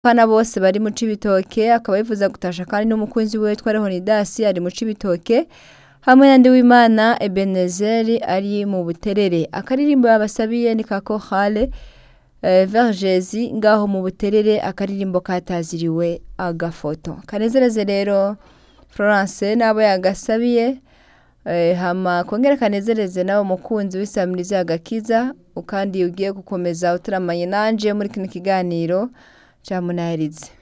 abana bose bari mu cibitoke akaba yifuza gutasha kandi n'umukunzi we witwa Leonidas ari mu cibitoke hamwe na Ndiwimana Ebenezeri ari mu buterere akaririmbo yabasabiye ni ka Chorale eh, Vergezi ngaho mu buterere akaririmbo kataziriwe agafoto kanezereze rero Florence nabo yagasabiye eh, hama kongera kanezereze nawe mukunzi w'isamirizi agakiza ukandi ugiye gukomeza utaramanye nanje muri kino kiganiro ca munaherize